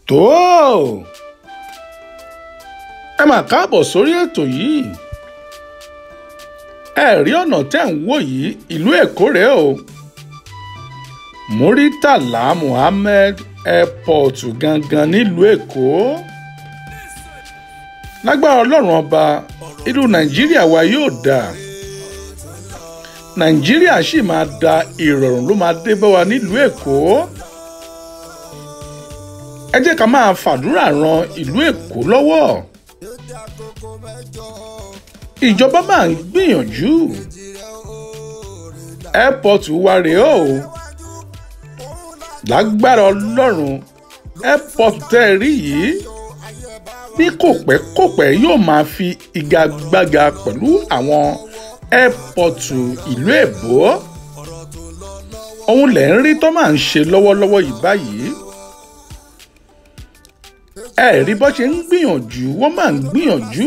tó ẹ mà káàbọ̀ sórí ètò yìí ẹ rí ọ̀nà tẹ́ ń wò yìí ìlú èkó rèé o muritala muhammed airport gangan nílùú èkó lágbára ọlọ́run ọba ìlú nàìjíríà wa yóò dáa nàìjíríà sì máa da ìrọ̀rùn ló máa dé bá wa nílùú èkó ẹ jẹ́ ká máa fàdúrà ran ìlú èkó lọ́wọ́ ìjọba máa ń gbìyànjú airport wa rèé o lágbára ọlọ́run airport tẹ́ ẹ rí yìí ní kò pẹ́ kò pẹ́ yóò máa fi igagbága pẹ̀lú àwọn ẹ́pọ̀tù ìlú èbó òun lẹ̀ ń rí tó máa ń ṣe lọ́wọ́lọ́wọ́ yìí báyìí ẹ rí bó ṣe ń gbìyànjú wọ́n máa ń gbìyànjú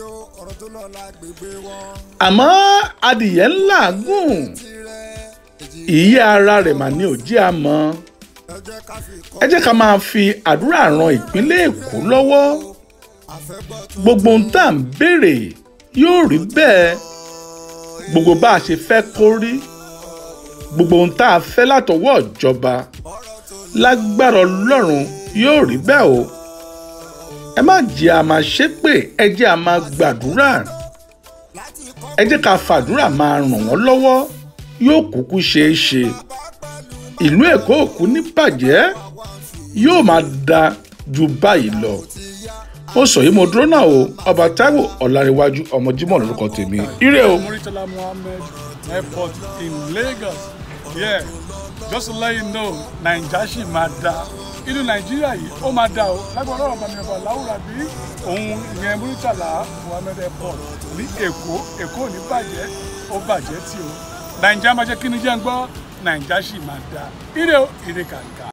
àmọ́ adìyẹ ńlá gùn ìyẹ́ ara rẹ̀ mà ní òjì àmọ́ ẹ jẹ́ ká máa fi àdúrà ran ìpínlẹ̀ èkó lọ́wọ́ gbogbo ohun tá à ń béèrè yóò rí bẹ́ẹ̀ gbogbo bá a ṣe fẹ́ kó rí gbogbo ohun tá a fẹ́ látọwọ́ ìjọba lágbára ọlọ́run yóò rí bẹ́ẹ̀ o ẹ má jẹ́ a máa ṣépè ẹ jẹ́ a máa gbàdúrà ẹ jẹ́ ká fàdúrà máa ràn wọ́n lọ́wọ́ yóò kúkú ṣeé ṣe ìlú èkó òkú ní bàjẹ́ yóò máa da ju báyìí lọ ó sọ yìí mo dúró náà o ọba Táíwò Ọláníwájú ọmọ Jímọ̀ lórúkọ tèmi ire o. Muritala Muhammed Airport in Lagos. Yeah, just to let you know, Naija ṣì máa da. Inú Nàìjíríà yìí ó máa da o. Lágbára ọ̀rọ̀ bàmí ọba Láwùrà bí òun ìyẹn Muritala Muhammed Airport ní Èkó Èkó ò ní bàjẹ́ ó bàjẹ́ tí o. Naija máa jẹ́ kí ni jẹ́ ń gbọ́ Naija ṣì máa da. Ire o, ire kàǹkà.